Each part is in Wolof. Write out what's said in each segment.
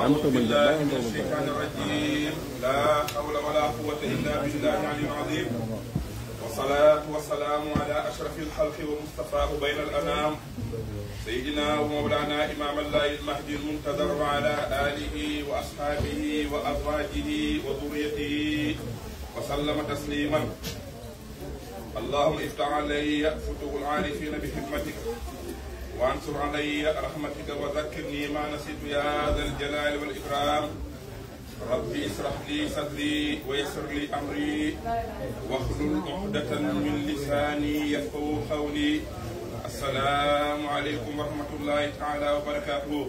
أعوذ بالله من الشيطان الرجيم لا حول ولا قوة إلا بالله العلي العظيم والصلاة والسلام على أشرف الخلق ومصطفاه بين الأنام سيدنا ومولانا إمام الله المهدي المنتظر وعلى آله وأصحابه وأزواجه وذريته وسلم تسليما اللهم افتح علي فتوح العارفين بحكمتك وانصر علي رحمتك وذكرني ما نسيت يا ذا الجلال والإكرام ربي اشرح لي صدري ويسر لي أمري واحلل عقدة من لساني يفقهوا قولي السلام عليكم ورحمة الله تعالى وبركاته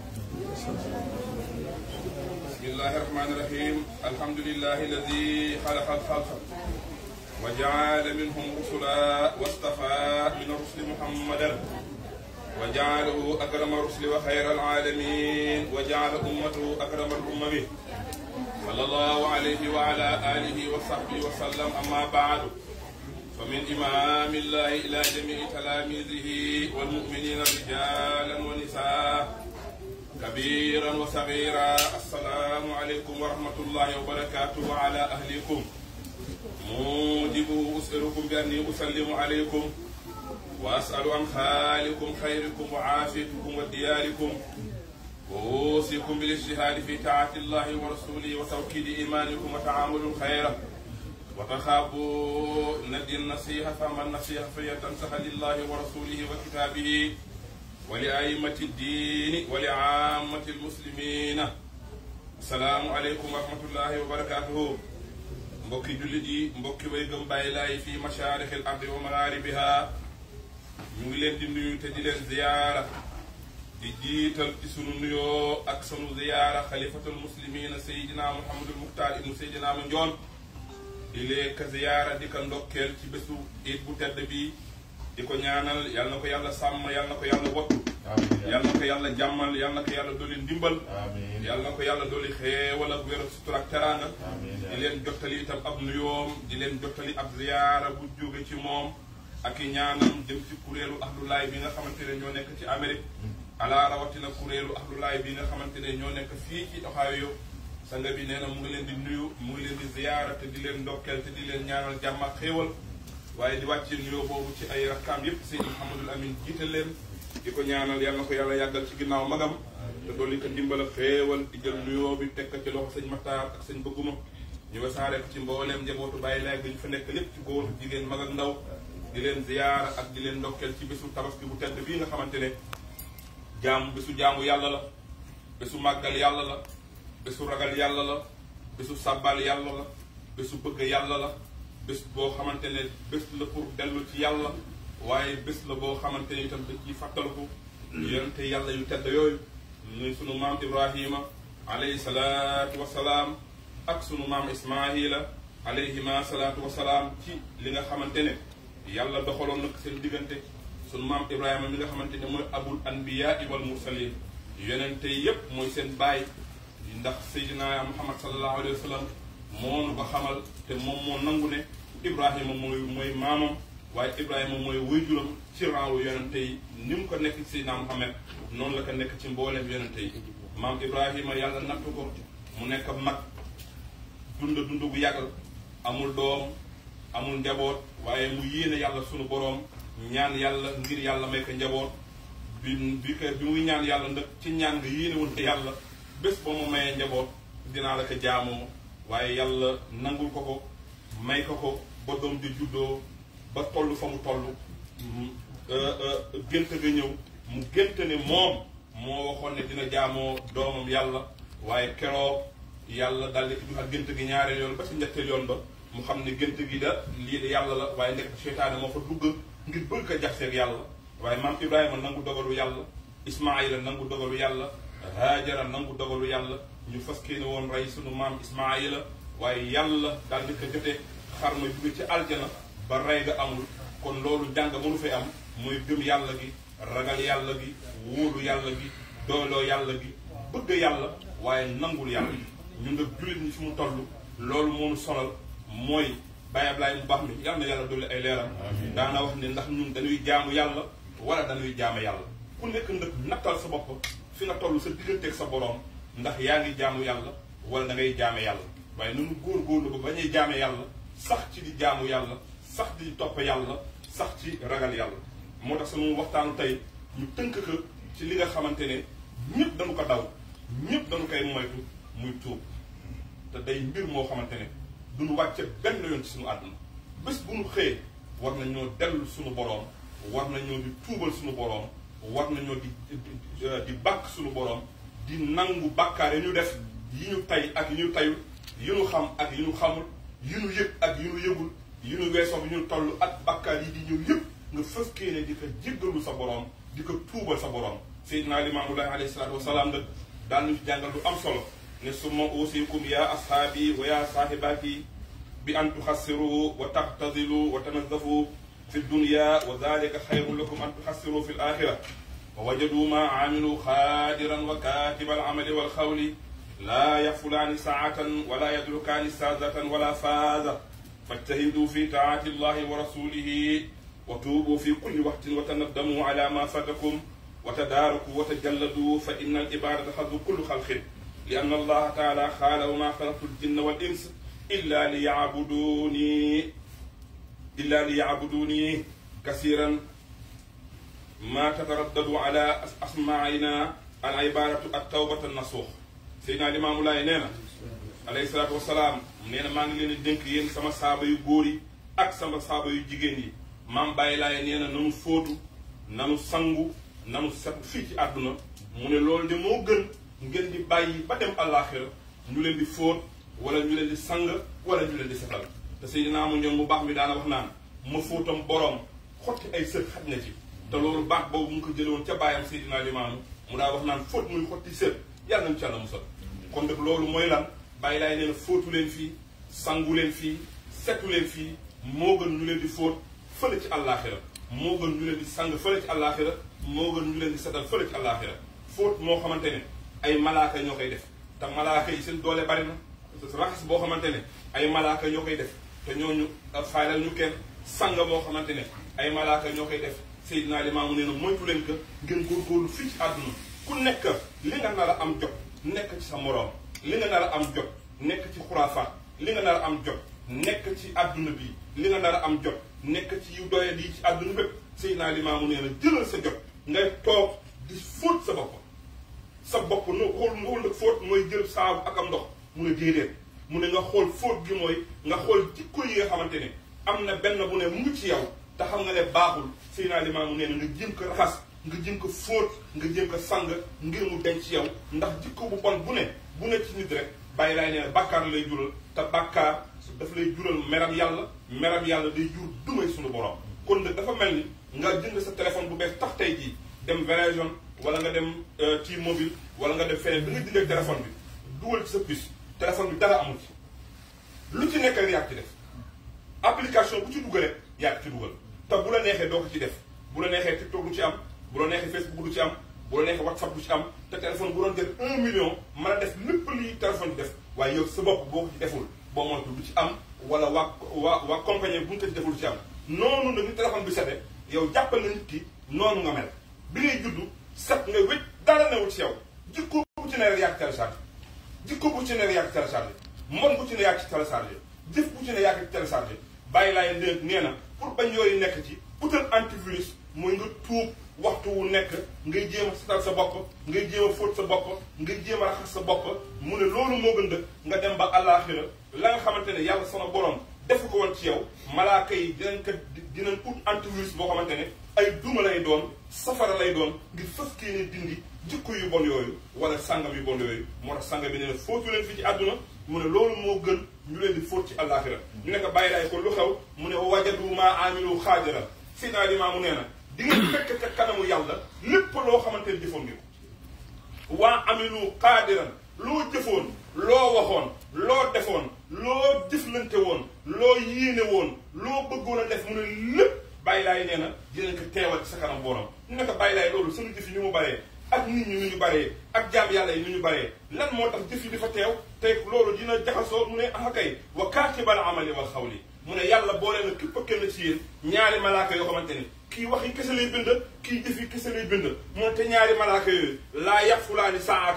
بسم الله الرحمن الرحيم الحمد لله الذي خلق الخلق وجعل منهم رسلا واصطفى من الرسل محمدا وجعله أكرم الرسل وخير العالمين وجعل أمته أكرم الأمم صلى الله عليه وعلى آله وصحبه وسلم أما بعد فمن إمام الله إلى جميع تلاميذه والمؤمنين رجالا ونساء كبيرا وصغيرا السلام عليكم ورحمة الله وبركاته وعلى أهلكم موجب أسألكم بأني أسلم عليكم وأسأل عن خالكم خيركم وعافيتكم ودياركم وأوصيكم بالاجتهاد في طاعة الله ورسوله وتوكيد إيمانكم وتعامل الخير وتخافوا ندي النصيحة فما النصيحة فهي تنصح لله ورسوله وكتابه ولأئمة الدين ولعامة المسلمين السلام عليكم ورحمة الله وبركاته mbokki jullit yi mbokki way gëm bàyyi laay fii masharixil ardi wa magharibiha ñu ngi leen di nuyu te di leen ziyaara di jiital ci sunu nuyoo ak sunu ziyaara xalifatul muslimina sayidina muhammadul muxtaar ibnu sayidina ma njoon di leen ka ziyaara di ko ndokkeel ci bésu it bu tedd bi di ko ñaanal yal na ko yàlla sàmm yal na ko yàlla wattu yal na ko yàlla jàmmal yal na ko yàlla dolli ndimbal yal na ko yàlla dolli xeewal ak wér ak sutura ak teraanga di leen jottali itam ab nuyoom di leen jottali ab ziyaara bu jóge ci moom ak i ñaanam jëm ci kuréelu ahlulaay bi nga xamante ne ñoo nekk ci Amérique ala rawatina kuréelu ahlulaay bi nga xamante ne ñoo nekk fii ci Ohio sanga bi nee na mu ngi leen di nuyu mu ngi leen di ziyaara te di leen ndokkeel te di leen ñaanal jàmm ak xéewal waaye di wàccee nuyoo boobu ci ay rakkaam yépp Seydi Mouhamadul Amin jiite leen di ko ñaanal yal na ko yàlla yàggal ci ginnaaw magam te dolli ko ndimbal ak xéewal di jël nuyoo bi teg ko ci loxo sëñ Maxtaar ak sëñ bëgguma ñu wasaare ko ci mbooleem njabootu bàyyi laay bi ñu fa nekk lépp ci góor jigéen mag ak ndaw di leen ziyaara ak di leen ndokkeel ci bésu tabaski bu tedd bii nga xamante ne jaamu bésu jaamu yàlla la bésu màggal yàlla la bésu ragal yàlla la bésu sàbbal yàlla la bésu bëgg yàlla la bés boo xamante ne bés la pour dellu ci yàlla waaye bés la boo xamante ne itam dañ ciy fàttaliku yonente yàlla yu tedd yooyu muy sunu maam Ibrahima alayhi salaatu wasalaam ak sunu maam Ismaahila alayhima salaatu wasalaam ci li nga xamante ne yàlla doxaloon nag seen diggante sunu maam Ibrahima mi nga xamante ne mooy abul anbiyaa wal mursalin yonente yépp mooy seen baay ndax Seydina Muhammad sallallahu alayhi wa sallam moo nu ko xamal te moom moo nangu ne Ibrahima mooy mooy maamam waaye Ibrahima mooy wayjuram ci raawu yonente yi ni mu ko nekk ci Seydina Muhammad noonu la ko nekk ci mbooleem yonente yi maam Ibrahima yàlla nattu ko mu nekk mag dund dund bu yàgg amul doom amul njaboot waaye mu yéene yàlla sunu boroom ñaan yàlla ngir yàlla may ko njaboot bi bi ko bi muy ñaan yàlla ndax ci ñaan nga yéene woon ko yàlla bés ba mu mayee njaboot dinaa la ko jaamoo waaye yàlla nangul ko ko may ko ko ba doom di juddoo ba toll fa mu toll gént ga ñëw mu gént ne moom moo waxoon ne dina jaamoo doomam yàlla waaye keroog yàlla daldi ko ak gént gi ñaareel yoon ba ci ñetteel yoon ba mu xam ne gént gi da lii de yàlla la waaye nekk seytaane moo fa dugg ngir bëgg ko jaxseeg yàlla waaye maam Ibrahima nangu dogalu yàlla Ismaayila nangu dogalu yàlla Haajara nangu dogalu yàlla ñu fas kéene woon rey sunu maam Ismaayila waaye yàlla daal di ko jotee xar ma jóge ci aljana ba rey ga amul kon loolu jàng mënu fay am mooy gëm yàlla gi ragal yàlla gi wóolu yàlla gi doyloo yàlla gi bëgg yàlla waaye nangul yàlla ñu nga jullit ñi fi mu toll loolu moonu solal mooy Baye Ablaye mu baax mi yàlla na yàlla dolli ay leeram daana wax ne ndax ñun dañuy jaamu yàlla wala dañuy jaame yàlla ku nekk ndëkk nattal sa bopp fi nga toll sa digganteeg sa boroom ndax yaa ngi jaamu yàlla wala da ngay jaame yàlla waaye nunu góorgóorlu ba bañuy jaame yàlla sax ci di jaamu yàlla sax di topp yàlla sax ci ragal yàlla moo tax sunu waxtaanu tey ñu tënk ko ci li nga xamante ne ñëpp dañu ko daw ñëpp dañu koy moytu muy tuub te day mbir moo xamante ne duñu wàcce benn yoon ci suñu àdduna bés bu ñu xëyee war nañoo dellu suñu boroom war nañoo di tuubal suñu boroom war nañoo di di bàkk suñu boroom di nangu bàkkaar yi ñu def yi ñu tay ak yi ñu tayul yi ñu xam ak yi ñu xamul yi ñu yëg ak yi ñu yëgul yi ñu weesoo bi ñu toll ak bàkkaar yi di ñëw yëpp nga fëskee ne di ko jéggalu sa boroom di ko tuubal sa boroom Seydina Limaamullahi alayhi salaatu wasalaam nag daal ñu ci jàngal lu am solo ne summa uusikum ya ashaabi wa ya saahibaati bi an tuxassiru wa taxtadilu wa tanazzafu fi dunya wa dalika xayrun lakum an tuxassiru fi alaxira wa wajadu ma aamilu xaadiran wa kaatiba alamali walxawli laa yafulaani saatan wala yadrukaani saazatan wala faaza fajtahidu fi taati allahi wa rasulihi wa tuubu fi kulli waxtin wa tanaddamu ala ma fatakum wa tadaaraku wa tajalladu fa inna al ibadata xadu kullu xalqin li anna allaha taala xaala wa ma xalaqtu ljinna wal ins illa li yacbuduni illa li yacbuduni kasiran ma tataraddadu ala asmaina al ibadatu at tawbata nasuux Seydina Limaamu Laay nee na alayhi salaatu wasalaam nee na maa ngi leen di dénk yéen sama saaba yu góor yi ak sama saaba yu jigéen yi maam Baye Laay nee na nanu fóotu nanu sangu nanu set fii ci àdduna mu ne loolu de moo gën ngeen di bàyyi ba dem àllaaxira ñu leen di fóot wala ñu leen di sang wala ñu leen di setal te Seydina mu ñoom mu baax mi daana wax naan ma fóotam boroom xotti ay sët xaj na ci te loolu baax boobu mu ngi ko jële woon ca bàyyam Seydina Limaamu mu daa wax naan fóot muy xotti sët yàlla nañu ci Yàlla musal kon nag loolu mooy lan bàyyi laay nee na fóotu leen fii sangu leen fii setu leen fii moo gën ñu leen di fóot fële ci àllaaxira moo gën ñu leen di sang fële ci àllaaxira moo gën ñu leen di setal fële ci àllaaxira fóot moo xamante ne ay malaaka ñoo koy def te malaaka yi seen doole bari na raxas boo xamante ne ay malaaka ñoo koy def te ñooñu faylal ñu kenn sang moo xamante ne ay malaaka ñoo koy def Seydina Limaamu nee na moytu leen ko ngeen góorgóorlu fii ci àdduna ku nekk li nga nar a am jot nekk ci sa moroom li nga nar a am jot nekk ci xuraafaat li nga nar a am jot nekk ci àdduna bi li nga nar a am jot nekk ci yu doye di ci àdduna bépp Seydina Limaamu nee na jëlal sa jot ngay toog di fóot sa bopp sa bopp no xool nga xool fóot mooy jël saabu ak am ndox mu ne déedéet mu ne nga xool fóot gi mooy nga xool jikko yi nga xamante ne am na benn bu ne mu ngi ci yow te xam nga ne baaxul Seydina Limaamu nee na nga jëm ko raxas nga jëm ko fóot nga jëm ko sang ngir mu denc ci yow ndax jikko bu bon bu ne bu ne ci nit rek bàyyi laay nee na bàkkaar lay jural te bàkkaar daf lay jural meram yàlla meram yàlla day jur dumay suñu borom kon nag dafa mel ni nga jënd sa téléphone bu bees tax tey jii dem Verizon wala nga dem T-Mobile wala nga dem feneen bi nga jëndee téléphone bi dugal ci sa puce téléphone bi dara amul ci lu ci nekk rek yaa ci def application bu ci dugal rek yaa ci dugal te bu la neexee doo ko ci def bu la neexee TikTok du ci am bu la neexee Facebook du ci am bu la neexee WhatsApp du ci am te téléphone bu doon jël un million mën a def lépp lii téléphone bi def waaye yow sa bopp boo ko ci deful boo moytu du ci am wala waa waa waa compagnie bu ñu ko ci deful du ci am noonu nag ni téléphone bi sete yow jàppal na nit ki noonu nga mel bi ngay juddu set nga wécc dara newul ci yow jikko bu ci ne rek yaa ci téléchargé jikko bu ci ne rek yaa ci téléchargé mon bu ci ne yaa ci téléchargé jëf bu ci ne yaa ci téléchargé bàyyi laay léeg nee na pour bañ yooyu nekk ci utal antivirus mooy nga tuub waxtu wu nekk ngay jéem a setal sa bopp ngay jéem a fóot sa bopp ngay jéem a raxas sa bopp mu ne loolu moo gën dëkk nga dem ba àllaaxira la nga xamante ne yàlla sama borom defu ko woon ci yow malaaka yi dinañ ko dinañ ut antivirus boo xamante ne ay duma lay doon safara lay doon ngir fës kii ne dindi jikko yu bon yooyu wala sàngam yu bon yooyu moo tax sàngam bi ne fóotu leen fii ci àdduna mu ne loolu moo gën ñu leen di fóot ci àllaaxira ñu ne ko bàyyi laay ko lu xew mu ne wajadu maa amilu xaajara si naa li maamu nee na di ngeen fekk ca kanamu yàlla lépp loo xamante ne jëfoon ngeen ko waa amilu xaadiran loo jëfoon loo waxoon loo defoon loo jëflante woon loo yéene woon loo bëggoon a def mu ne lépp bàyyi laay nee na dinañ ko teewal ci sa kanam borom ñu ne ko bàyyi laay loolu suñu jëf yi ni mu baree ak nit ñi nu ñu baree ak jaam yàlla yi nu ñu baree lan moo tax jëf yi di fa teew te loolu dina jaxasoo mu ne ah kay wa kaatibal amali wal xawli mu ne yàlla boole na képp kenn ci yéen ñaari malaaka yoo xamante ni kii wax yi kese lay bind kii jëf yi kese lay bind mu ne te ñaari malaaka yooyu laa yafulaani saatan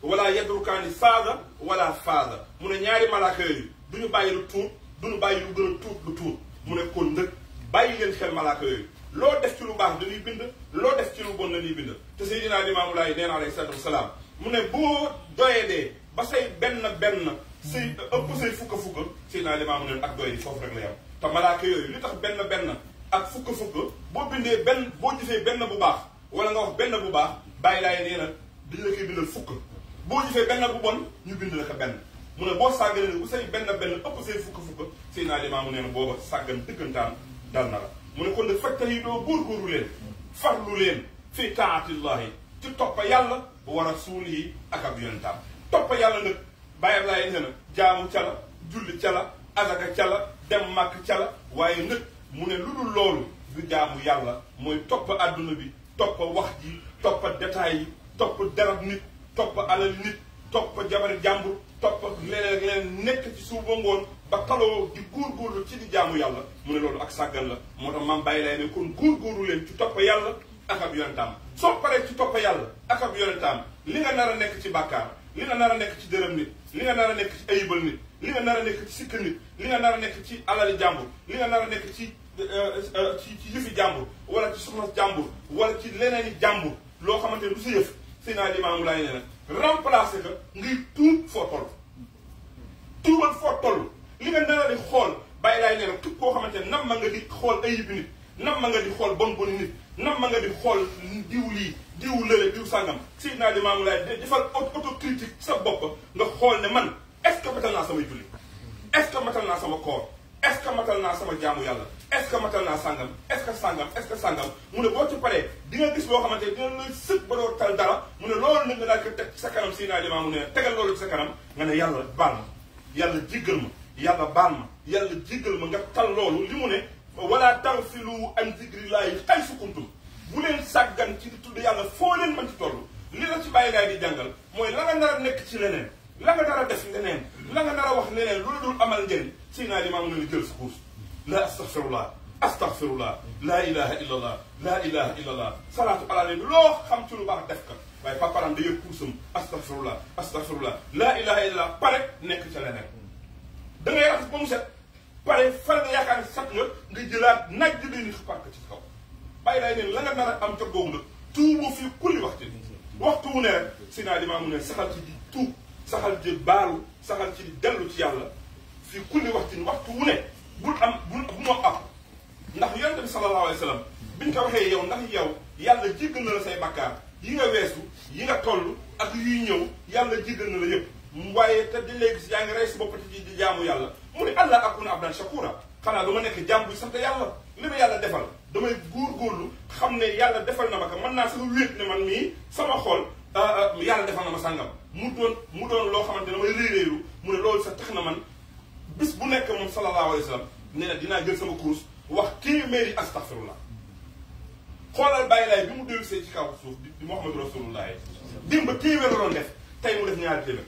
wala yadrukaani faada wala faada mu ne ñaari malaaka yooyu du ñu bàyyi lu tuut du ñu bàyyi lu gën a tuut lu tuut mu ne kon ndëkk bàyyi leen xel malaaka yooyu loo def ci lu baax dañuy bind loo def ci lu bon dañuy bind te Seydina Limaamu Laay nee na alayhi salaatu wasalaam mu ne boo doyee dee ba say benn benn say ëpp say fukka fukka Seydina Limaamu ne ak doy di foofu rek la yam te malaaka yooyu li tax benn benn ak fukka fukka boo bindee benn boo jëfee benn bu baax wala nga wax benn bu baax bàyyi laay nee na dañ la koy bindal fukk boo jëfee benn bu bon ñu bind la ko benn mu ne boo sàgganee ne bu say benn benn ëpp say fukka fukka Seydina Limaamu nee na booba sàggan dëggantaan dal na la mu ne kon de fajta yi doo góorgóorlu leen farlu leen fii taatillahi ci toppa yàlla wa rasuulihi ak ab yonentaam toppa yàlla nag bàyyi laay nee na jaamu ca la julli ca la azaka ca la dem màkk ca la waaye nag mu ne lu dul loolu du jaamu yàlla mooy topp àdduna bi topp wax ji topp détails yi topp darab nit topp alal nit topp jabari jàmbur topp leneen leneen nekk ci suuf ba ngoon ba taloo di góorgóorlu ci di jaamu yàlla mu ne loolu ak sàggan la moo tax maam bàyyi lay ne kon góorgóorlu leen ci topp yàlla ak ab yonentaam soo paree ci topp yàlla ak ab yonentaam li nga nar a nekk ci bàkkaar li nga nar a nekk ci dërëm nit li nga nar a nekk ci ayibal nit li nga nar a nekk ci sikk nit li nga nar a nekk ci alali jàmbur li nga nar a nekk ci ci ci yëfi jàmbur wala ci soxna jàmbur wala ci leneen i jàmbur loo xamante ne du sa yëf Seydina Limaamu Laay nee na remplacer que ngay tuub foo toll tuubal foo toll li nga nar a di xool bàyyi laay nee na képp koo xamante ne nam ma nga di xool ayibi nit nam ma nga di xool bon boni nit nam ma nga di xool diw lii diw lële diw sàngam Seydina Limaamu Laay defal autocritique sa bopp nga xool ne man est-ce que matal naa samay julli est-ce que matal naa sama koor est-ce que matal naa sama jaamu yàlla est-ce que matal naa sàngam est-ce que sàngam est-ce que sàngam mu ne boo ci paree di nga gis loo xamante ne dina lay sëg ba doo tal dara mu ne loolu nag nga daal ko teg ci sa kanam Seydina Limaamu ne tegal loolu ci sa kanam nga ne yàlla baal ma yàlla jéggal ma yàlla baal ma yàlla jéggal ma nga tal loolu li mu ne wala taghfilu an zikrillahi haysu kuntum bu leen sàggan ci di tudd yàlla foo leen mën ci toll li la ci bàyyi laay di jàngal mooy la nga nar a nekk ci leneen la nga nar a def leneen la nga nar a wax leneen loolu dul amal njëriñ Seydina Limaamu ne jël sa kuus la astaghfirullah astaghfirullah laa ilaha illa allah laa ilaha illa allah salaatu ala nabi loo xam ci lu baax def ka waaye paparam da yëg kuusam astaghfirullah astaghfirullah laa ilaha illa allah pare nekk ca leneen da ngay raxas ba mu set pare far nga yaakaar ne sat nga nga jëlaat naj di leen xapaat ko ci kaw bàyyi laay neen la nga nar a am ca googu nag tuubu fii kulli waxtu waxtu wu ne rek Seydina Limaamu ne saxal ci di tuub saxal ci baalu saxal ci di dellu ci yàlla fii kulli waxtu waxtu wu ne bul am bul bu moo am ndax yonent bi sallallahu alayhi wa sallam biñ ko waxee yow ndax yow yàlla jéggal na la say bakkaar yi nga weesu yi nga toll ak yuy ñëw yàlla jéggal na la yëpp waaye te di léegi si yaa ngi rey si bopp ci di jaamu yàlla mu ne allah akuna abdan shakura xanaa du ma nekk jaam buy sant yàlla li ma yàlla defal damay góorgóorlu xam ne yàlla defal na ma ko mën naa sama wéet ne man mii sama xol yàlla defal na ma sàngam mu doon mu doon loo xamante ne damay réeréeru mu ne loolu sax tax na man bis bu nekk moom sallallahu alayhi wa sallam nee na dinaa jël sama kurus wax téeméeri astaghfirullah xoolal bàyyi laay bi mu dellu see ci kaw suuf di Muhammadu rasulullah dimba téeméer la doon def tey mu def ñaari téeméer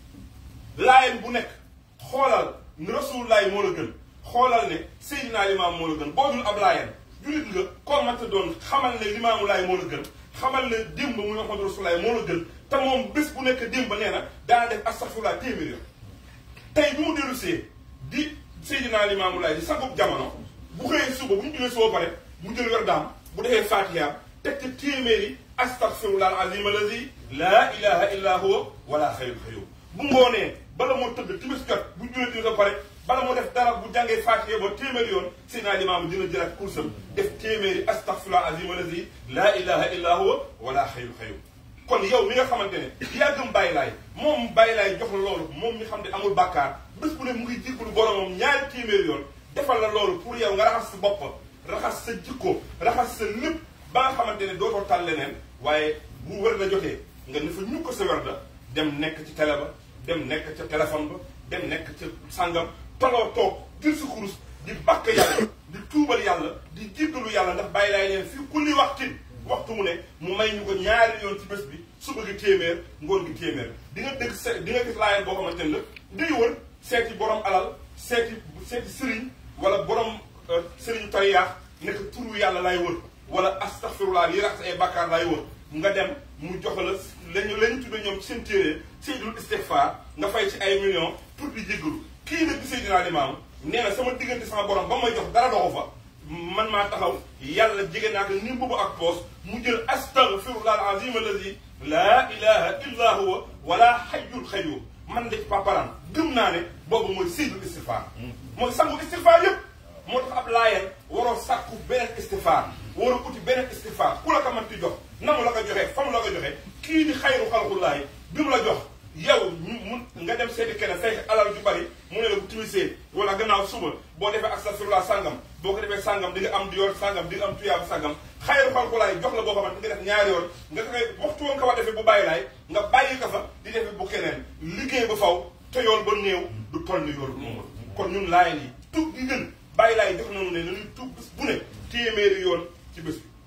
laayeen bu nekk xoolal ne rasulullah moo la gën xoolal ne Seydina Limaam moo la gën boo dul ab laayeen julit nga koo manta doon xamal ne Limaamu Laay moo la gën xamal ne démb muy Muhammadu rasulullah moo la gën te moom bés bu nekk démb nee na daana def astaghfirullah téeméer yoon tey bi mu dellu see di Seydina Limaamu Laay di sagub jamono bu xëyee suba bu ñu julee suba pare mu jël werdaam bu defee fatiha teg ci téeméeri astaghfirullah alazim allazi laa ilaha illa huwa wala xayru xayru bu ngoonee bala moo tëdd timis jot bu julee timis ba pare bala moo def dara bu jàngee fatiha ba téeméeri yoon Seydina Limaamu dina jëlaat kursam def téeméeri astaghfirullah alazim allazi laa ilaha illa huwa wala xayru xayru kon yow mi nga xamante ne yaa gëm bàyyi laay moom bàyyi laay jox la loolu moom mi xam ne amul bàkkaar bés bu ne mu ngi jéggalu boromam ñaari téeméeri yoon defal la loolu pour yow nga raxas sa bopp raxas sa jikko raxas sa lépp ba nga xamante ne dootoo tal leneen waaye bu wër la jotee nga ne fa ñu ko sa wér da dem nekk ci télé ba dem nekk ca téléphone ba dem nekk ca sàngam toloo toog jël sa kurus di bàkk yàlla di tuubal yàlla di jéggalu yàlla ndax bàyyi laay leen fii kulli waxtin waxtu mu ne mu may ñu ko ñaari yoon ci bés bi suba gi téeméer ngoon gi téeméer di nga dégg se di nga gis laayeen boo xamante ne la day wër seeti borom alal seeti seeti sëriñ wala borom sëriñu tariyaax nekk turu yàlla lay wër wala astaghfirullah li raxas ay bàkkaar lay wër nga dem mu jox la lañu la ñu tudde ñoom ci seen téere seydul istigfaar nga fay ci ay millions pour di jéggalu kii nag di Seydina Limaamu nee na sama diggante sama borom ba may jox dara doxu fa man maa taxaw yàlla jege naa ko ni mbubu ak poos mu jël astaghfirullah al azim allazi laa ilaha illa huwa wala hayyul xayyum man de ci paparan gëm naa ne boobu mooy seydul istigfaar mooy sangu istigfaar yëpp moo tax ab laayeen waroo sàkku beneen istigfaar waroo uti beneen istigfaar ku la ko mën ti jox na mu la ko joxee fa mu la ko joxee kii di xayru xalqullaahi bi mu la jox yow mu nga dem seeti keneen fekk alal ju bari mu ne la bu timisee wala gannaaw suba boo defee astaghfirullah sàngam boo ko defee sàngam di nga am diyoor sàngam di nga am tuyaab sàngam xayru xalqullaahi jox la boo xamante nga def ñaari yoon nga koy waxtu woon ko war defee bu bàyyi laay nga bàyyi ko fa di defee bu keneen liggéey ba faw te yoon ba néew du toll ni yoon moom kon ñun laayeen yi tuub gi gën bàyyi laay jox nañu ne nañuy tuub bés bu ne téeméeri yoon ci bés bi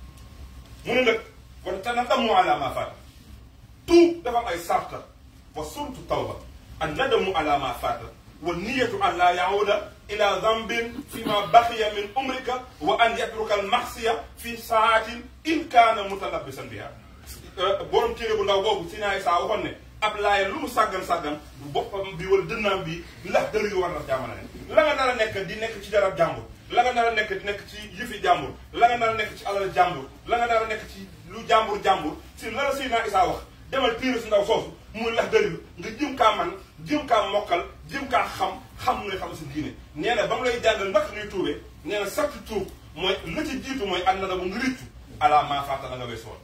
mu ne nag kon te na damu ala ma faat tuub dafa am ay sarta wa surtu tawba an nadamu ala ma faata wa niyatu an la yahuda ila dambin fi ma baqiya min umrika wa an yatruka al maxsiya fi saatin in kaana mutalabbisan biha borom téere bu ndaw boobu si naay saa waxoon ne ab laaya lu mu sàggan sàggan bu boppam bi wala dënnaam bi ndax dër yu war na jaamana ne la nga nar a nekk di nekk ci darab jàmbur la nga nar a nekk di nekk ci yëfi jàmbur la nga nar a nekk ci alal jàmbur la nga nar a nekk ci lu jàmbur jàmbur si la la Seydina Isaa wax demal téere su ndaw soosu muy lax dër nga jëm kaa man jëm kaa mokkal jëm kaa xam xam ngay xam sa diine nee na ba mu lay jàngal naka ñuy tuubee nee na sakti tuub mooy la ci jiitu mooy ànd na bu nga rëccu ala maa faata la nga weesu woon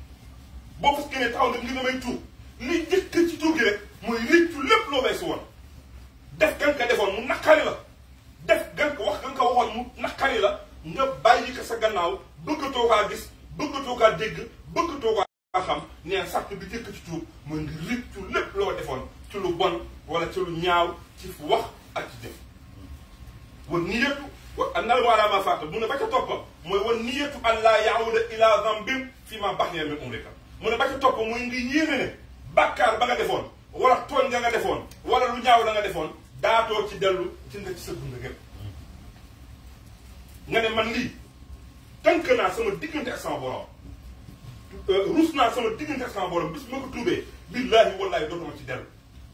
boo fas génnee taxaw nag ngir nga may tuub li jëkk ci tuub gi rek mooy rëccu lépp loo weesu woon def gan ka defoon mu naqari la def gan ko wax gan ko waxoon mu naqari la nga bàyyi ko sa gannaaw bëggatoo kaa gis bëggatoo kaa dégg bëggatoo kaa xam nee sàrt bi jëkk ci tuub mooy nga rëccu lépp loo defoon ci lu bon wala ci lu ñaaw ci wax ak ci jëf wan niyatu wa nal wala ma faata mu ne ba ca toppa mooy wan niyatu an laa yaawuda ila zambin fi ma baqiya min umrika mu ne ba ca toppa mooy nga yéene ne bàkkaar ba nga defoon wala tooñ nga nga defoon wala lu ñaaw la nga defoon daatoo ci dellu ci nga ci sa dund gépp nga ne man lii tënk naa sama diggante ak sama borom rus naa sama diggante ak sama borom bis ma ko tuubee billaahi wallaahi dootuma ci dellu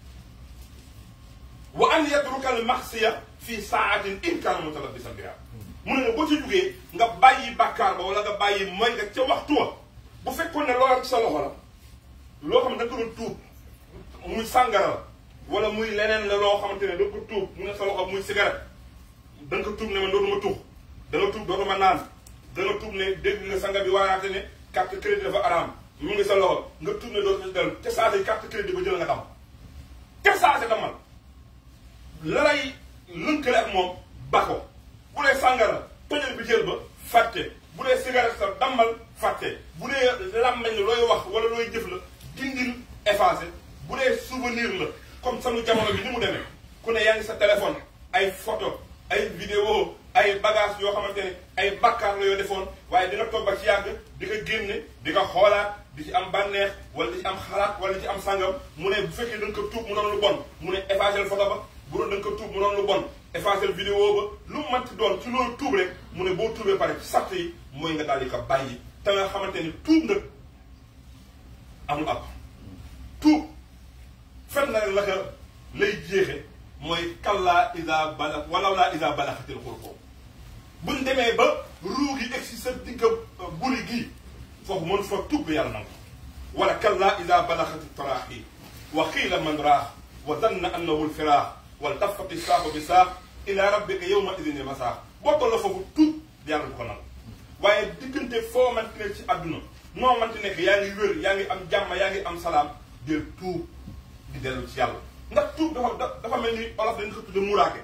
wa an yatruka al maxsiya fii saatin in kaana mutalabbisan biha mu ne boo ci jugee nga bàyyi bàkkaar ba wala nga bàyyi mooy nga ca waxtu wa bu fekkoon ne loola ci sa loxo la loo xam ne da nga ko doon tuub muy sàngara la wala muy leneen la loo xamante ne da ko tuub mu ne sa loxo muy cigarette da nga ko tuub ne man dootuma tux da nga tuub dootuma naan da nga tuub ne dégg nga sanga bi waaraate ne carte crédit dafa araam mu ngi sa loxo nga tuub ne dootuma dellu te saase carte crédit ba jël nga dam te saase damal la lay lënkale ak moom ba ko bu dee sàngara tojal bi jël ba fàtte bu dee cigarette sa dammal fàtte bu dee làmmeñ looy wax wala looy jëf la dindil effacé bu dee souvenir la comme sanu jamono bi ni mu demee ku ne yaa ngi sa téléphone ay photo ay vidéo ay bagage yoo xamante ne ay bakkaar la yoo defoon waaye dina toog ba ci yàgg di ko génne di ko xoolaat di ci am bànneex wala di ci am xalaat wala di ci am sàngam mu ne bu fekkee da nga ko tuub mu doon lu bon mu ne effacé photo ba bu doon da nga ko tuub mu doon lu bon effacé vidéo ba lu mu mënti doon ci loolu tuub rek mu ne boo tuubee pare ci sart yi mooy nga daal di ko bàyyi te nga xamante ni tuub nag amul ab tuub fen na la ka lay jeexe mooy kallaa isa bala walaw laa isa balaxatil xulqoo buñ demee ba ruu gi egsi sa digga buri gii foofu mën fa tuub yàlla nangu wala kallaa isa balaxati taraaxi wa xiila man raax wa danna annahu lfiraax wal tafati saaqu bi saax ila rabbika yawma idin masaax boo toll foofu tuub yàlla du ko nangu waaye diggante foo manti nekk ci àdduna noo manti nekk yaa ngi wér yaa ngi am jàmm yaa ngi am salaam del tuub di dellu ci yàlla ndax tuub dafa dafa mel ni olof dañ ko tudde muraake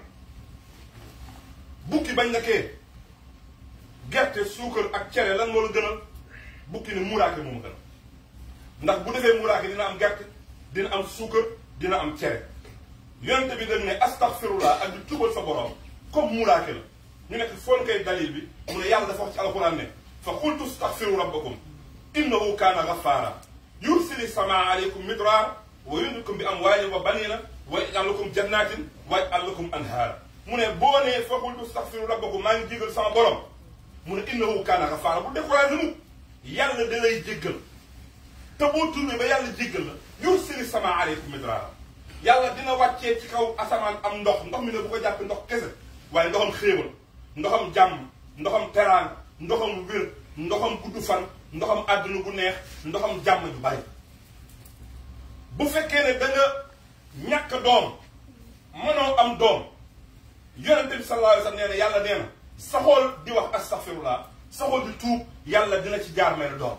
bukki bañ nekkee gerte suukar ak cere lan moo la gënal bukki ne muraake moom gënal ndax bu defee muraake dina am gerte dina am suukar dina am cere yonente bi dañ ne astaghfirullah ak di tuubal sa borom comme muraake la ñu nekk foon koy dalil bi mu ne yàlla dafa wax ci alxuraan ne fa qultu astaghfiru rabbakum innahu kaana ghaffara yursili samaa aleykum midraar wa yumdidkum bi amwaalin wa baniina wa yaj'al lakum jannatin wa yaj'al lakum anhaara mu ne boo nee fa qultu astaghfiru rabbakum maa ngi jégal sama borom mu ne innahu kaana ghaffara bu découragé mu yàlla da lay jéggal te boo tuubee ba yàlla jéggal la yursili sama aleykum midraara yàlla dina wàccee ci kaw asamaan am ndox ndox mi ne bu ko jàppee ndox kese waaye ndoxam xéewal ndoxam jàmm ndoxam teraanga ndoxam wér ndoxam gudd fan ndoxam àdduna bu neex ndoxam jàmm ju bari bu fekkee ne da nga ñàkk doom mënoo am doom yonente bi sallallahu alayhi wa sallam nee na yàlla nee na saxool di wax astaghfirullah saxool di tuub yàlla dina ci jaar may doom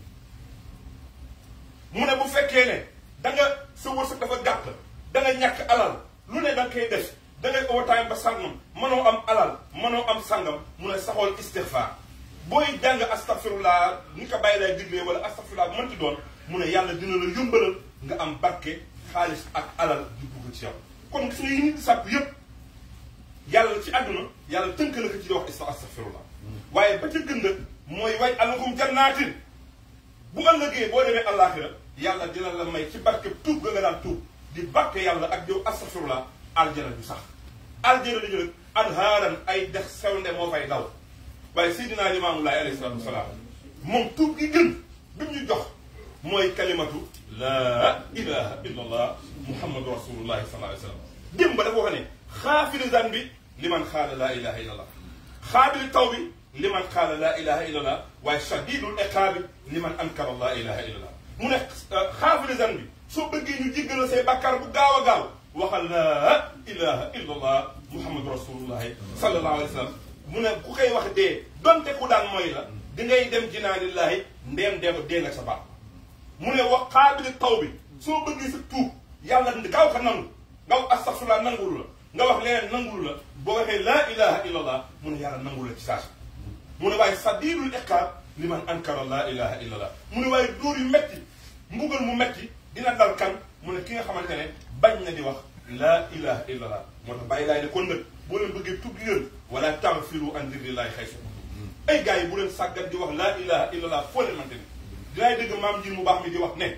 mu ne bu fekkee ne da nga sa wërsëg dafa gàtt da nga ñàkk alal lu ne da nga koy def da ngay overtime ba sàngam mënoo am alal mënoo am sàngam mu ne saxool istighfar booy jàng astaghfirullah ni ko bàyyi lay diglee wala astaghfirullah bu mënti doon mu ne yàlla dina la yombalal nga am barke xaalis ak alal di dugg ci yow kon gis nga yi nit di sàpp yépp yàlla ci àdduna yàlla tënk la ko ci di wax astaghfirullah waaye ba ca gën nag mooy way alakum jannaatin bu ëllëgee boo demee àllaaxira yàlla dina la may ci barke tuub ga nga daan tuub di barke yàlla ak yow astaghfirullah aljana du sax aljana dañu nag anhaaran ay dex sewnde moo fay daw waaye seydinaa limaamu laay alayhi salaatu wasalaam moom tuub gi gën bi ñu jox mooy kalimatu laa ilaha illa allah muhammadu rasulullahi sallallahu alayhi wa sallam démb ba dafa wax ne xaafiri zan bi liman xaala laa ilaha illa allah xaabili taw bi liman xaala laa ilaha illa allah waaye shadidul iqaabi liman ankara laa ilaha illa allah mu ne xaafiri zan bi soo bëggee ñu jéggal say bàkkaar bu gaaw a gaaw waxal laa ilaha illa allah muhammadu rasulullahi sallallahu alayhi wa sallam mu ne ku koy wax dee donte ku daan mooy la di ngay dem jinaanillahi ndeem dee dee nga sa baat mu ne wax xaabili taw bi soo bëggee sa tuub yàlla gaaw ko nangu nga wax astaghfirullah nangul la nga wax leneen nangul la boo waxee laa ilaha illa allah mu ne yàlla nangul la ci saasi mu ne waaye sadidul iqaab li man ankara laa ilaha illa allah mu ne waaye dóor yu metti mbugal mu metti dina dal kan mu ne ki nga xamante ne bañ na di wax laa ilaha illa allah moo tax bàyyi laay ne kon nag boo leen bëggee tuub gi yéen wala taghfiru an dhikrillahi xaysu ay gars yi bu leen sàggat di wax laa ilaha illa allah foo leen mante ne dinaay dégg maam njir mu baax mi di wax ne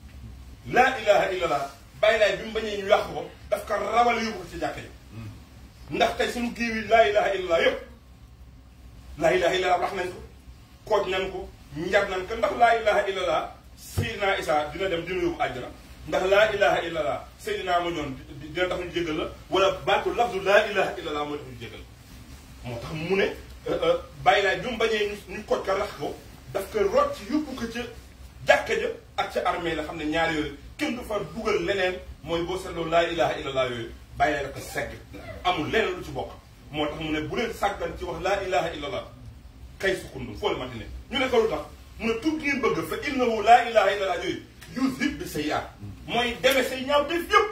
laa ilaha illa allah bàyyi laay bi mu bañee ñu yàq ko daf ko rawale yóbbu ko ci jàkka yi ndax tey suñu géew yi laa ilaha illa allah yëpp laa ilaha illa allah wax nañ ko kooj nañ ko njar nañ ko ndax laa ilaha illa allah Seydina Isa dina dem dina yóbbu àjjana ndax laa ilaha illa allah Seydina ma ñoon dina tax ñu jégal la wala baatu lafdu laa ilaha illa allah mooy tax ñu jégal moo tax mu ne bàyyi laay bi mu bañee ñu ñu kooj ko rax ko daf ko rot ci yóbbu ko ca jàkka ja ak ca armée la xam ne ñaar yooyu kenn du fa dugal leneen mooy boo seetloo laa ilaha illallah yooyu bàyyi laay dafa segg amul leneen lu ci bokk moo tax mu ne bu leen sàggan ci wax laa ilaha illallah kay sukkandu foo le mati ne ñu ne ko lu tax mu ne tuub ngeen bëgg fa innahu laa ilaha illallah yooyu yuzhib bi sayyi'at mooy deme say ñaaw def yëpp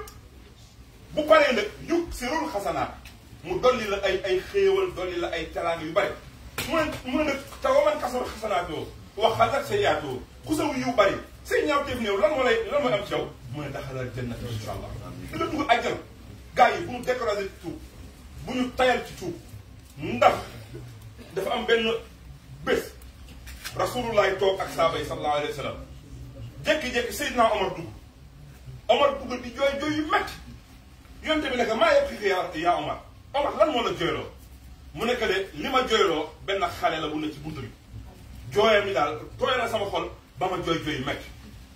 bu paree nag yug sirul xasanaat mu dolli la ay ay xéewal dolli la ay teraanga yu bare mu ne mu ne nag te waman kasara xasanaatoo wax xalat sayyi'atoo ku saw yiw bari say ñaaw def néew lan moo lay lan mooy am ci yow mu ne daxalal jannat insha allah dina dugg àjjana gars yi bu ñu découragé ci tuub bu ñu tayal ci tuub ndax dafa am benn bés rasulullah toog ak saaba yi sallallahu alayhi wa sallam jékki-jékki Seydina Omar dugg Omar dugg di jooy jooy yu métti yonte bi nekk maa yëpp xii yaa yaa Omar Omar lan moo la jooyloo mu nekk de li ma jooyloo benn xale la bu ne ci bunt bi jooyam yi daal tooy na sama xol ba ma jooy jooy yu métti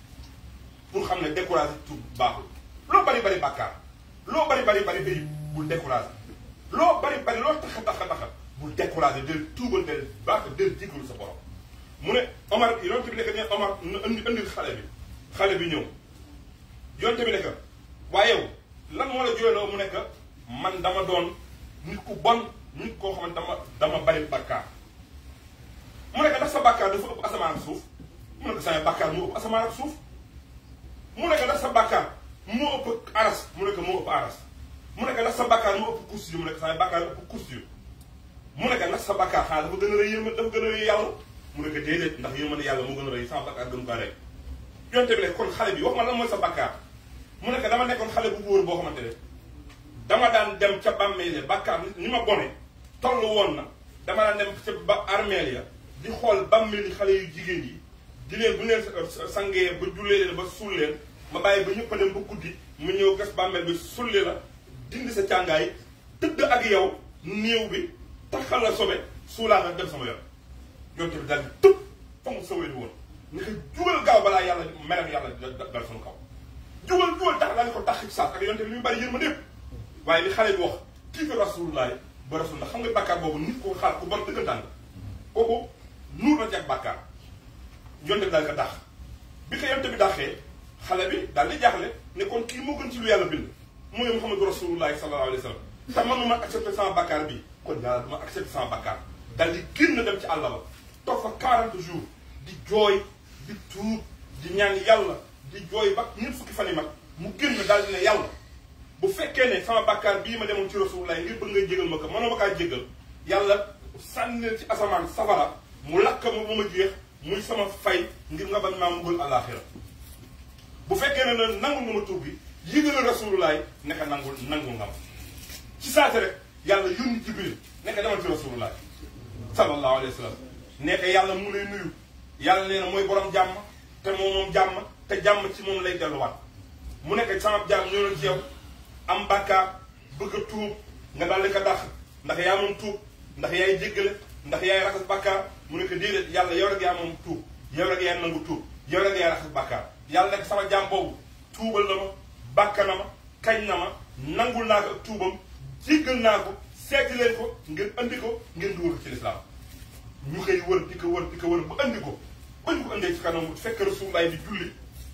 pour xam ne découragé tuub baaxul loo bari bari bàkkaar loo bari bari bari bay bul découragé loo bari bari loo taxa taxa taxa bul découragé del tuubal del baax del jéggalu sa borom mu ne Omar yonte bi nekk ne Omar na indi indil xale bi xale bi ñëw yonte bi nekk waaye yow lan moo la jooyloo mu nekk man dama doon nit ku bon nit koo xamante dama dama bari bàkkaar mu nekk ndax sa bàkkaar dafa ëpp asamaan ak suuf mu nekk sama bàkkaar moo ëpp asamaan ak suuf mu nekk ndax sa bàkkaar moo ëpp aras mu nekk moo ëpp aras mu nekk ndax sa bàkkaar moo ëpp kursi yu mu nekk sama bàkkaar ëpp kursi yu mu nekk ndax sa bàkkaar xanaa dafa gën a rëy yërma dafa gën a rëy yàlla mu nekk déedéet ndax yërmande yàlla moo gën a rëy sama bàkkaar gën kaa rëy yonte bi ne kon xale bi wax ma lan mooy sa bàkkaar mu nekk dama nekkoon xale bu góor boo xamante ne dama daan dem ca bàmmeele bàkkaar ni ma bone toll woon na dama daan dem ca ba armeel ya di xool bàmmeeli xale yu jigéen yi di leen bu leen sangee ba jullee leen ba suul leen ma bàyyi ba ñëpp a dem ba guddi mu ñëw gas bàmmeel bi sulli la dindi sa càngaay tëdd ak yow néew bi taxal la sobe suulaa nga dem sama yoon yonte bi daal di tëb fonk sa wéy woon ni ko jugal gaaw balaa yàlla meram yàlla dal suñu kaw jugal jugal tax daal ko tax ci saas ak yonte li ñu bari yërmande yëpp waaye li xale bi wax kii fi rasulullah ba rasulullah xam nga bàkkaar boobu nit ko xaar ku bon dëggantaan la kooku nuur na ci ak bàkkaar yonte bi daal ko dàq bi ko yonte bi dàqee xale bi daal di jaaxle ne kon kii moo gën ci lu yàlla bind mooy Muhammadu rasulullah sallallahu alayhi wa sallam te manuma accepté sama bàkkaar bi kon yàlla duma accepté sama bàkkaar daal di génn dem ci àll ba toog fa 40 jours di jooy di tuub di ñaan yàlla di jooy ba ñeent fukki fan yi mag mu génn daal di ne yàlla bu fekkee ne sama bàkkaar bii ma demoon ci rasulullah ngir bëgg ngay jégal ma ko mënoo ma kaa jégal yàlla sànni leen ci asamaan safara mu lakk ma ba ma jeex muy sama fay ngir nga bañ maa muggal àllaaxira bu fekkee ne na nangul nga ma tuub bi yëgal rasulullah nekk nangul nangul nga ma ci saate rek yàlla yónni jibril nekk demal ci rasulullah sallallahu alayhi wa sallam nekk yàlla mu lay nuyu yàlla nee na mooy borom jàmm te moom moom jàmm te jàmm ci moom lay delluwaat mu nekk sama jàmm ñoo ci yow am bàkkaar bëgg a tuub nga daal di ko dàq ndax yaa moom tuub ndax yaay jéggale ndax yaay raxas bàkkaar mu nekk déedéet yàlla yow rek yaa moom tuub yow rek yaa nangu tuub yow rek yaay raxas bàkkaar yàlla nekk sama jàmm boobu tuubal na ma bàkka na ma kañ na ma nangul naa ko ak tuubam jéggal naa ko seeti leen ko ngeen andi ko ngeen dugal ko ci lislaam ñu koy wër di ko wër di ko wër ba andi ko ba ñu ko andee ci kanam fekk rasulullaay di julli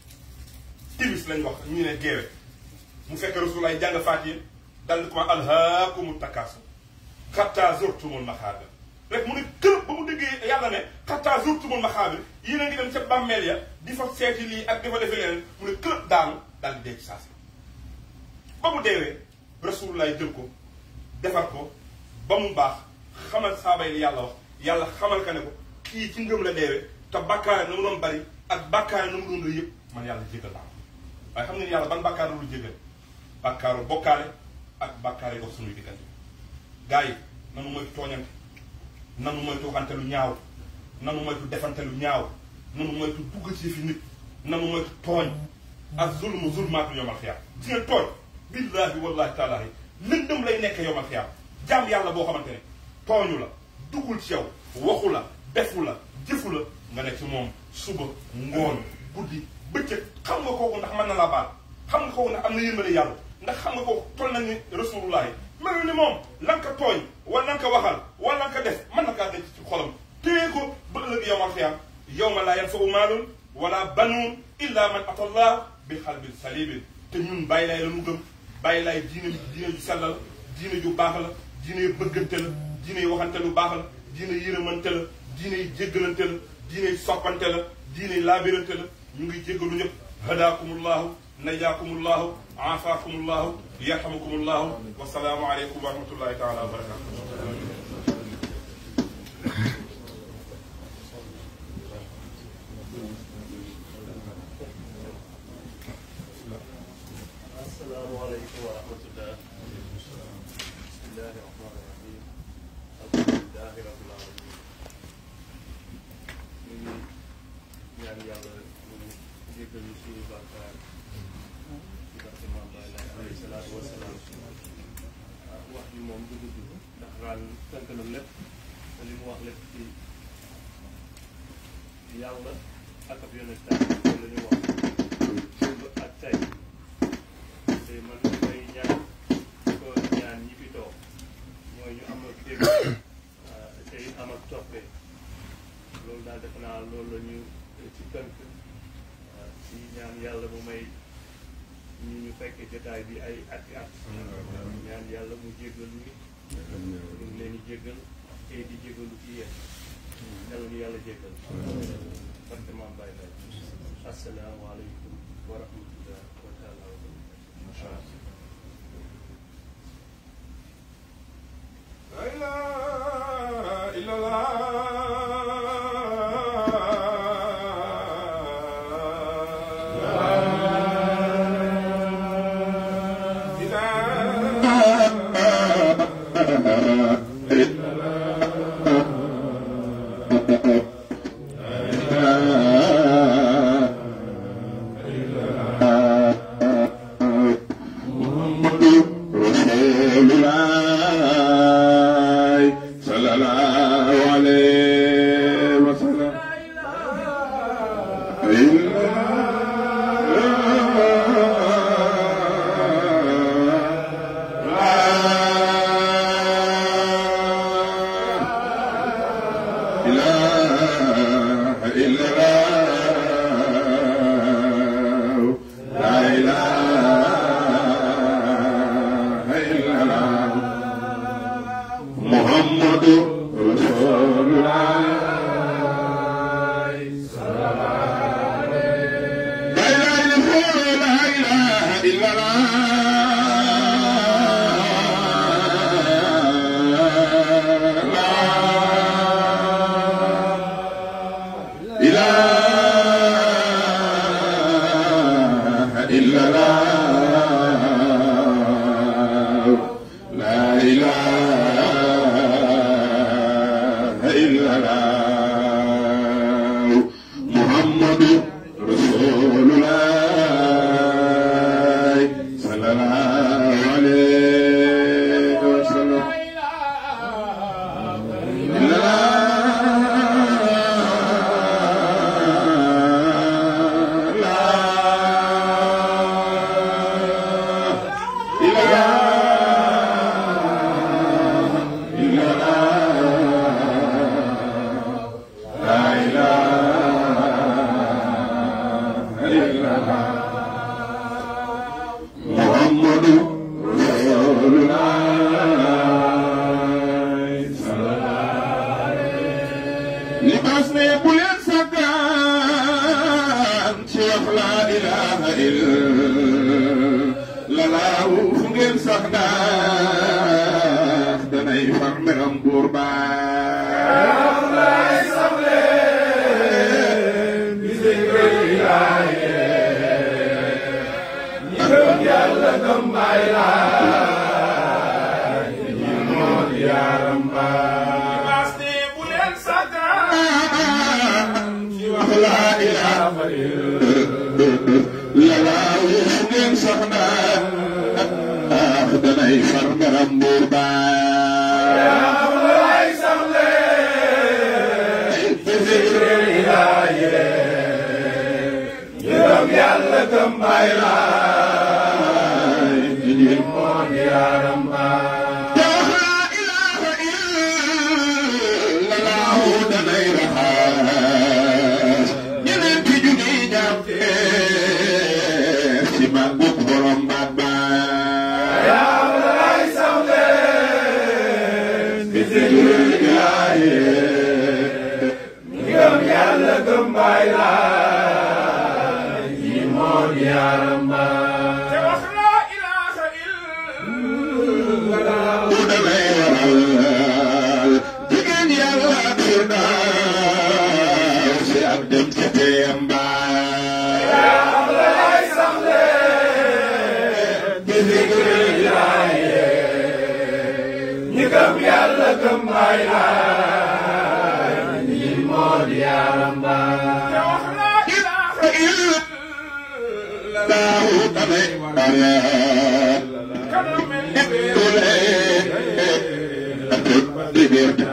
timis lañ wax ñu ne geewe mu fekk rasulullaay jàng faatiye dal di ko alhaakumu takaasu xattaa zurtumul maxaabir rek mu ne kër ba mu déggee yàlla ne xattaa zurtumul maxaabir yéen a ngi dem ca bàmmeel ya di fa seeti lii ak di fa defee leneen mu ne kër daanu daal di dee ci saasi ba mu deewee rasulullaay jël ko defar ko ba mu baax xamal saaba yi yàlla wax yàlla xamal ka ne ko kii ci ngëm la deewee te bàkkaare na mu doon bari ak bàkkaare na mu doon rëy yëpp man yàlla jéggal naa ko waaye xam ngeen yàlla ban bàkkaar la lu jéggal bàkkaaru bokkaale ak bàkkaare dox suñuy diggante gars yi nanu moytu tooñante nanu moytu waxante lu ñaaw nanu moytu defante lu ñaaw nanu moytu dugg ci fi nit nanu moytu tooñ ak zulmu zulmaatu yomal xiyaam gis ngeen tooñ billaahi wallaahi taalaahi lëndëm lay nekk yomal xiyaam jaam yàlla boo xamante ne tooñu la duggul ci yow waxu la defu la jëfu la nga ne ci moom suba ngoon guddi bëccëg xam nga kooku ndax mën na laa baal xam nga kooku ndax am na yërmande yàlla ndax xam nga kooku toll na ni rasulullah melu ni moom lan ka tooñ wala lan ka waxal wala lan ka def mën na kaa denc ci xolam téye ko ba ëllëg yowmal xiyaam yowma laa yanfa'u maalun wala banuun illa man atallah bi xalbin salimin te ñun bàyyi laay la mu gëm bàyyi laay diine diine ju sell la diine ju baax la diine bëggante la diine waxante lu baax la diine yërëmante la diine jéggalante la diine soppante la diine laabirante la ñu ngi jéggalu ñëpp hadaakumullahu najaakumullahu aafaakumullahu yarhamukumullahu wasalaamu aleykum wa rahmatullahi taala wa barakatu asalaamaaleykum wa rahmatullah bismillahi rahmaani rahim alhamdulilahi rabbil alamin ñu ngi ñaan yàlla mu jéggal ñu suñu bàkkaar ci barke Maam Baay Laay alayhi salaatu wa salaam wax bi moom du gudd ndax raan tënk na lépp te li mu wax lépp ci yàlla ak ab yonentam la ñu wax démb ak tey te man li may ñaan ko ñaan ñi fi toog mooy ñu am ak dégg te it am ak toppee loolu daal defe naa loolu la ñu ci tënk ci ñaan yàlla mu may ñu ñu fekk jotaay bi ay ati at ñaan yàlla mu jéggal ñu ñu ngi leen di jéggal te di jéggalu ci yéen yàlla ñu yàlla jéggal parce que maam bàyyi lay asalaamaaleykum wa rahmatullah wa taala wa barakatu La ilaha illallah. Ah رسول الله لا إله إلا الله لا إله إلا الله لا إله إلا الله محمد رسول الله صلى الله عليه وسلم إلا محمد رسول الله صلى الله libaas ne bu leen saggaan ci wax laa ilaaha illa laaw fu ngeen sax ndax danay far meram buur baa libaas ne bu leen saggaan ci wax laa ilaaha illa laaw fu ngeen sax ndax danay far meram buur baa te wax laa ilaaha illa bu damay waral jigéen yàlla ak firdaws si ak dem ca teem baay te wax laa ilaaha illa daaw damay waral kanam mel ni weer dule ak liberté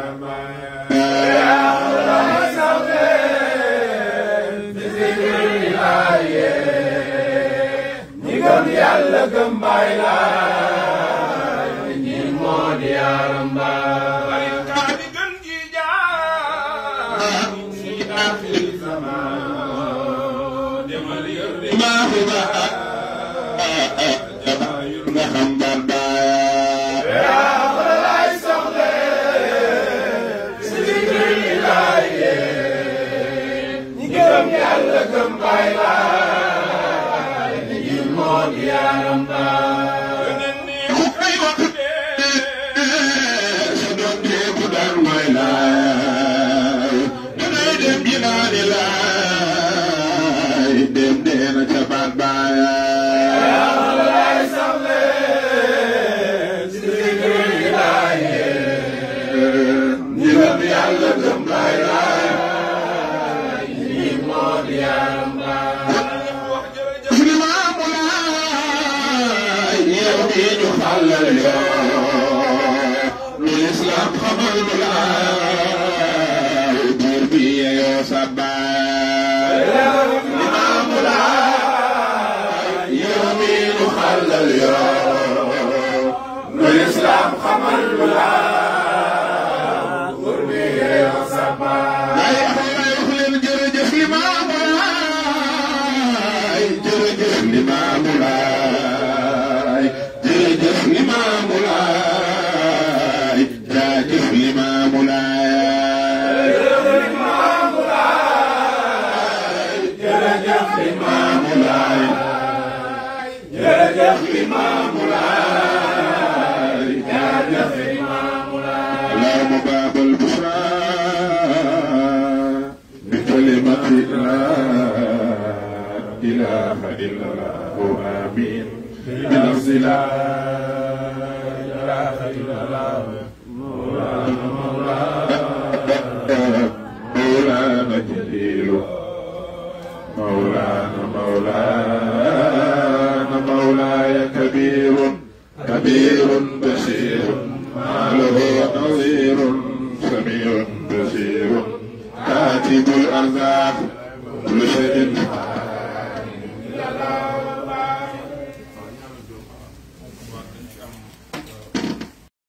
kaa di gën ji jaar fi aaxiri zamaan demal yor de maa fi ba nga xam ban baay yeneen ni ku koy wax sa doom teeku daan mooy laay danay dem jinaani laay dem deena ca baat baay ñiram yàlla gëm baay laay wax jërëjëf limaamu laay yow mii ñu xàllal yoon lu lislaam xamal nu laay buur bi yeyoo sa baay limaamu laay yow mii ñu xàllal yoon lu lislaam xamal nu laay buur bi yeyoo sa baay ay wax leen jërëjëf limaamu laay jërëjëf limaamu laay jërëjëf limaamu laay jaajëf limaamu jaajëf Limaamu Laay jaajëf Limaamu Laay اللهم باب البشرى بكلمة لا إله إلا الله آمين بلفظ لا إله إلا الله مولانا مولانا جليل مولانا مولانا مولاي كبير كبير بشير ما له نظير سميع بصير كاتب الأرزاق كل شيء